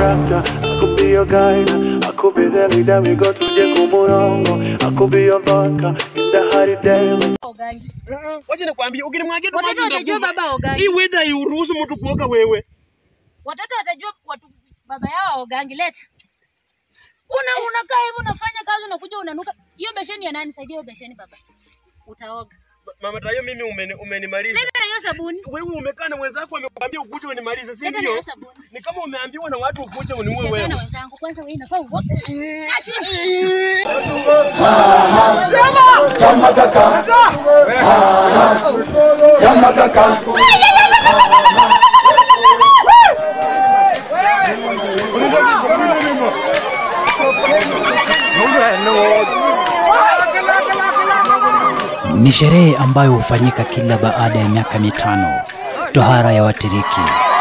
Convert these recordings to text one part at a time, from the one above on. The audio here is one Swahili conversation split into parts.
doctor, I could be your guide. I could be the leader, we go to Jekumurongo. I could be your vodka in the hot day. Ogangi. Wacha nikwambie, ukinimwagia tu Watoto maji watajua utakufa. baba ogangi. Hii weather hairuhusu mtu kuoga wewe. Watoto watajua watu baba yao ogangi. Leta. Una unakaa hivi unafanya kazi unakuja unanuka. Hiyo besheni ya nani? Saidia hiyo besheni baba. Utaoga. Mama Tayo, mimi umeni, umenimaliza. Leta na hiyo sabuni. Wewe umekaa na wenzako amekwambia ukuje unimalize, si Leta na ndio? hiyo sabuni. Ni kama umeambiwa na watu ukuje uniue Leta wewe. na wenzangu. Kwanza wewe inafaa uoge. Ati. Ni sherehe ambayo hufanyika kila baada ya miaka mitano, tohara ya Watiriki.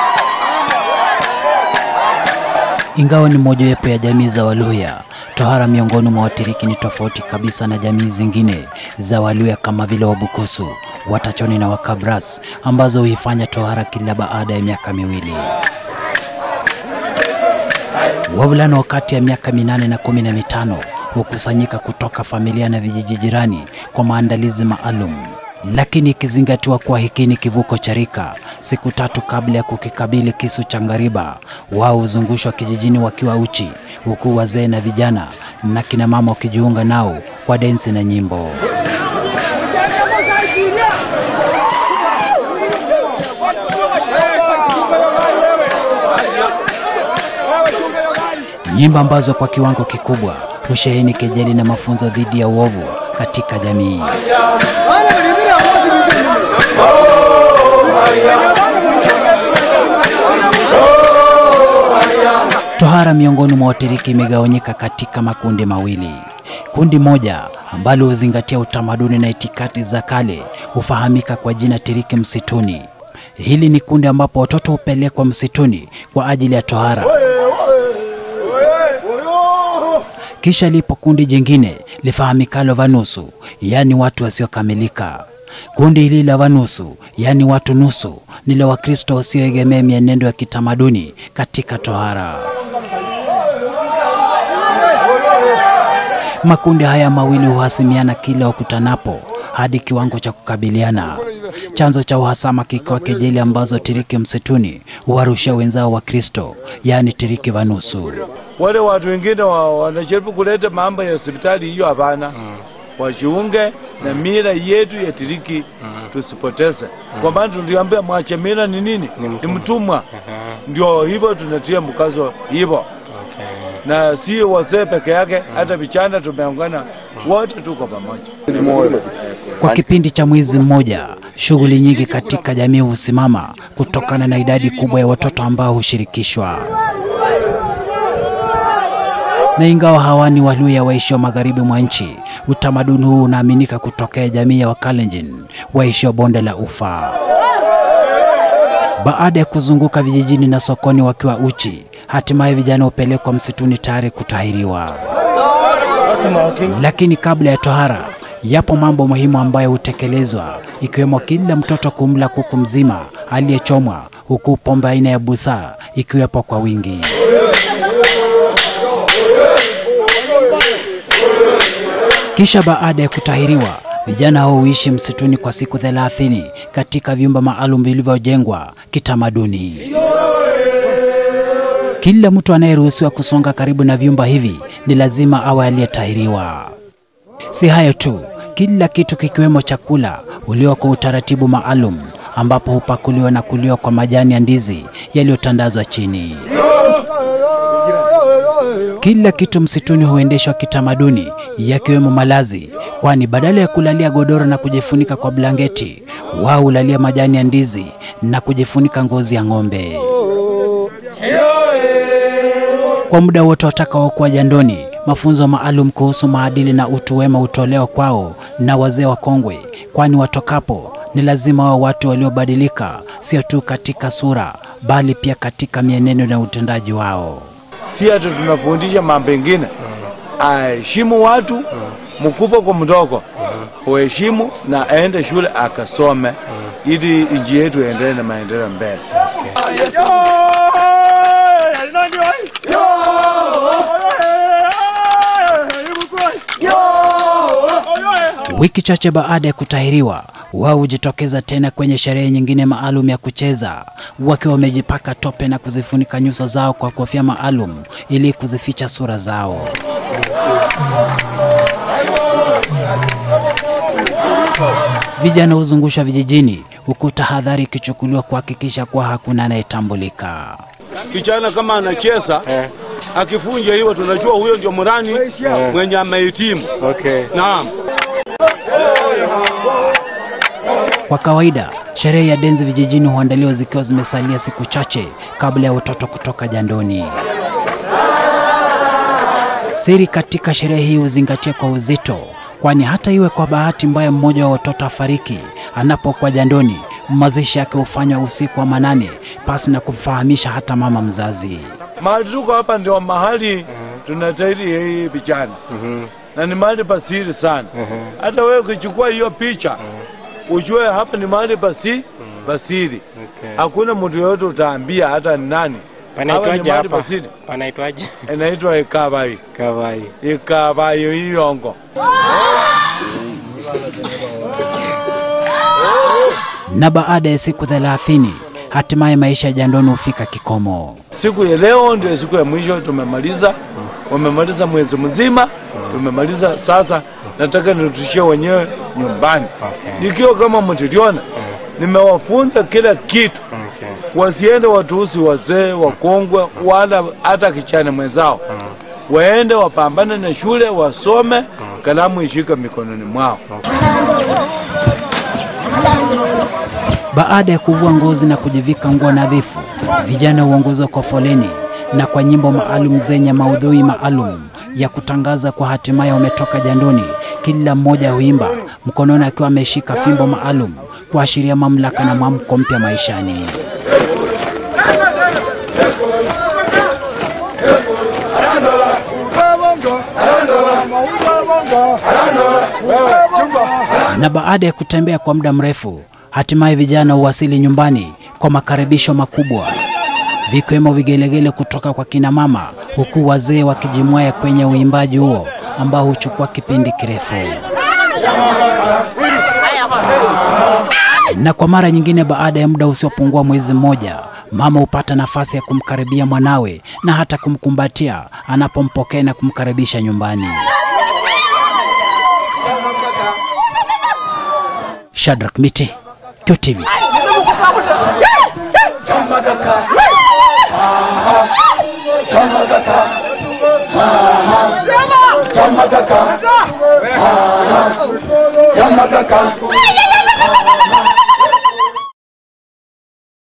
Ingawa ni mojawapo ya jamii za Waluhya, tohara miongoni mwa Watiriki ni tofauti kabisa na jamii zingine za Waluhya kama vile Wabukusu, Watachoni na Wakabras ambazo huifanya tohara kila baada ya miaka miwili. Wavulana wa kati ya miaka minane na kumi na mitano hukusanyika kutoka familia na vijiji jirani kwa maandalizi maalum, lakini ikizingatiwa kuwa hiki ni kivuko cha rika, siku tatu kabla ya kukikabili kisu cha ngariba, wao huzungushwa kijijini wakiwa uchi, huku wazee na vijana na kina mama wakijiunga nao kwa densi na nyimbo. nyimbo ambazo kwa kiwango kikubwa husheheni kejeli na mafunzo dhidi ya uovu katika jamii. Tohara miongoni mwa Watiriki imegawanyika katika makundi mawili. Kundi moja ambalo huzingatia utamaduni na itikadi za kale hufahamika kwa jina Tiriki Msituni. Hili ni kundi ambapo watoto hupelekwa msituni kwa ajili ya tohara. Kisha lipo kundi jingine lifahamikalo Vanusu, yaani watu wasiokamilika. Kundi hili la Vanusu, yaani watu nusu, ni la Wakristo wasioegemea mienendo ya kitamaduni katika tohara. Makundi haya mawili huhasimiana kila wakutanapo hadi kiwango cha kukabiliana. Chanzo cha uhasama kikiwa kejeli ambazo Tiriki Msituni huwarushia wenzao wa Kristo, yaani Tiriki Vanusu. wale watu wengine wa- wanajaribu kuleta mambo ya hospitali hiyo, hapana. Wajiunge na mila yetu ya Tiriki, tusipoteze, kwa maana tuliambia mwache mila ni nini? Ni mtumwa. Ndio hivyo tunatia mkazo hivyo, na si wazee peke yake, hata vijana tumeungana wote, tuko pamoja. Kwa kipindi cha mwezi mmoja, shughuli nyingi katika jamii husimama kutokana na idadi kubwa ya watoto ambao hushirikishwa. Na ingawa hawa ni Waluhya waishio magharibi mwa nchi, utamaduni huu unaaminika kutokea jamii ya Wakalenjin waishio bonde la Ufa. Baada ya kuzunguka vijijini na sokoni wakiwa uchi, hatimaye vijana hupelekwa msituni tayari kutahiriwa. Lakini kabla ya tohara, yapo mambo muhimu ambayo hutekelezwa, ikiwemo kila mtoto kumla kuku mzima aliyechomwa, huku pombe aina ya busaa ikiwepo kwa wingi. Kisha baada ya kutahiriwa, vijana hao huishi msituni kwa siku thelathini katika vyumba maalum vilivyojengwa kitamaduni. Kila mtu anayeruhusiwa kusonga karibu na vyumba hivi ni lazima awe aliyetahiriwa. Si hayo tu, kila kitu kikiwemo chakula huliwa kwa utaratibu maalum, ambapo hupakuliwa na kuliwa kwa majani ya ndizi yaliyotandazwa chini. Kila kitu msituni huendeshwa kitamaduni, yakiwemo malazi, kwani badala ya kulalia godoro na kujifunika kwa blanketi, wao hulalia majani ya ndizi na kujifunika ngozi ya ng'ombe. Kwa muda wote watakaokuwa jandoni, mafunzo maalum kuhusu maadili na utu wema hutolewa kwao na wazee wakongwe, kwani watokapo ni lazima wao watu waliobadilika, sio tu katika sura, bali pia katika mienendo na utendaji wao. Si hata tunafundisha mambo mengine, aheshimu watu mkubwa kwa mdogo, uheshimu na aende shule akasome, ili nchi yetu iendelee na maendeleo mbele. Wiki chache baada ya kutahiriwa, wao hujitokeza tena kwenye sherehe nyingine maalum ya kucheza, wakiwa wamejipaka tope na kuzifunika nyuso zao kwa kofia maalum ili kuzificha sura zao. Vijana huzungushwa vijijini, huku tahadhari ikichukuliwa kuhakikisha kuwa hakuna anayetambulika. Kijana kama anacheza akifunja hiyo, tunajua huyo ndio mrani mwenye amehitimu. Okay. Naam. Kwa kawaida sherehe ya denzi vijijini huandaliwa zikiwa zimesalia siku chache kabla ya watoto kutoka jandoni. Siri katika sherehe hii huzingatia kwa uzito, kwani hata iwe kwa bahati mbaya mmoja wa watoto afariki anapokuwa jandoni, mazishi yake hufanywa usiku wa manane pasi na kumfahamisha hata mama mzazi. Mahali tuko hapa ndio mahali tunatairi hii vijana na ni mahali pasiri sana. Hata wewe ukichukua hiyo picha ujue hapa ni mahali pasi pasiri. Hakuna mtu yoyote utaambia hata ni nani. Hapa ni Panaitwaje mahali hapa? pasiri. Panaitwaje? Inaitwa Ikabai. Kawai. Ikabai Iyongo. Na baada ya siku thelathini hatimaye maisha ya jandoni hufika kikomo. Siku ya leo ndio siku ya mwisho tumemaliza. Wamemaliza mwezi mzima, tumemaliza sasa. Nataka nitushie wenyewe nyumbani. Nikiwa kama mtiliona, nimewafunza kila kitu, wasiende watuhusi wazee wakongwe, wala hata kichana mwenzao. Waende wapambane na shule, wasome, kalamu ishike mikononi mwao. Baada ya kuvua ngozi na kujivika nguo nadhifu, vijana huongozwa kwa foleni na kwa nyimbo maalum zenye maudhui maalum ya kutangaza kwa hatimaye wametoka jandoni. Kila mmoja huimba mkononi akiwa ameshika fimbo maalum kuashiria mamlaka na mwamko mpya maishani. Na baada ya kutembea kwa muda mrefu, hatimaye vijana huwasili nyumbani kwa makaribisho makubwa, vikiwemo vigelegele kutoka kwa kina mama, huku wazee wakijimwaya kwenye uimbaji huo ambao huchukua kipindi kirefu. Na kwa mara nyingine, baada ya muda usiopungua mwezi mmoja, mama hupata nafasi ya kumkaribia mwanawe na hata kumkumbatia anapompokea na kumkaribisha nyumbani. Shadrack Miti, QTV. Chama kaka.